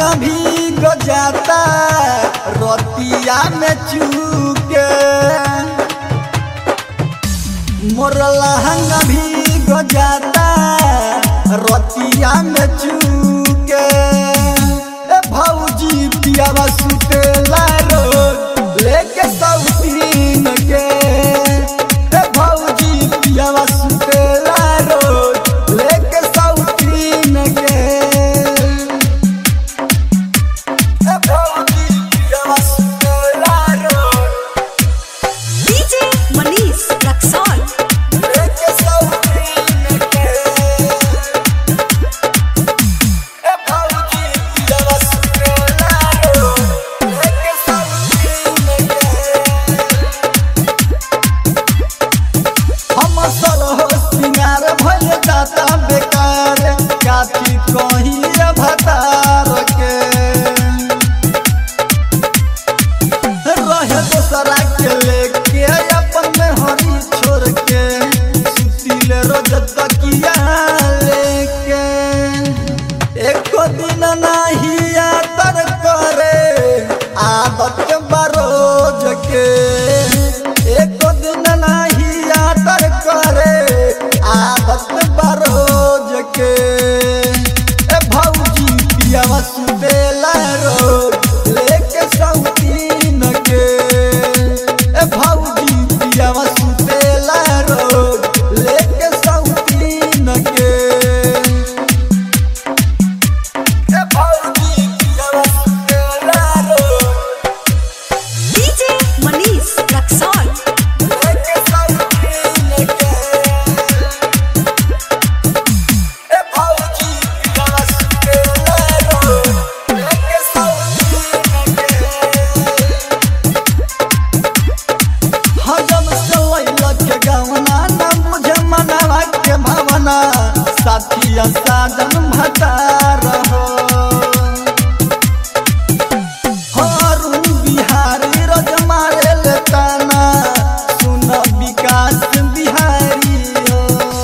लहंगा भी गजाता रतिया में चूके मोर लहंगा भी गजाता रतिया में चूके ए भौजी पियावा सुतेला रोज लेके सौतीन के ए भौजी पियावा सुतेला रोज लेके सौतीन के ए भौजी पियावा सुतेला रोज DJ Manish Luxor. लेके सौतीन के ए भौजी पियावा सुतेला रोज लेके सौतीन के हम सरहो सिंगार भइल जाता बेकार काठी कही भतार के रहे दोसरा के लेके अपन में हरी छोड़ के सुतिल रोज तकिया लेके एको दिन नहीं आतर करे आदत बरोज के एको दिन नहीं आतर करे आदत बरोज के ए भौजी पियावा सुतेला रोज लेके सौतीन के ए भौजी पियावा सुतेला रोज लेके सौतीन के ए भौजी पियावा सुतेला रोज DJ Manish Luxor. लेके सौतीन के ए भौजी पियावा सुतेला रोज लेके सौतीन के हजम से लैलक के गवना न मुझे मनावा के भावना साथिया साजन भतार हो हरुण बिहारी रोज मारे ले ताना सुन विकास बिहारी हो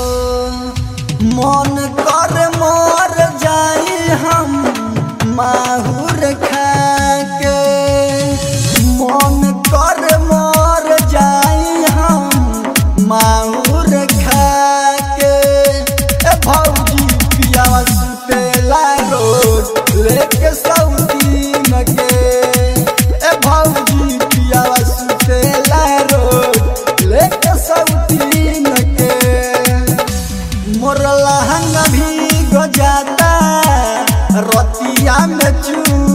मन कर मर जाई हम माहुर खाके मन कर मर जाई हम माहुर खाके ए भौजी पियावा सुतेला रोज लेके सौतीन के ए भौजी पियावा सुतेला रोज लेके सौतीन के मोर लहंगा भी गजाता रतिया में चू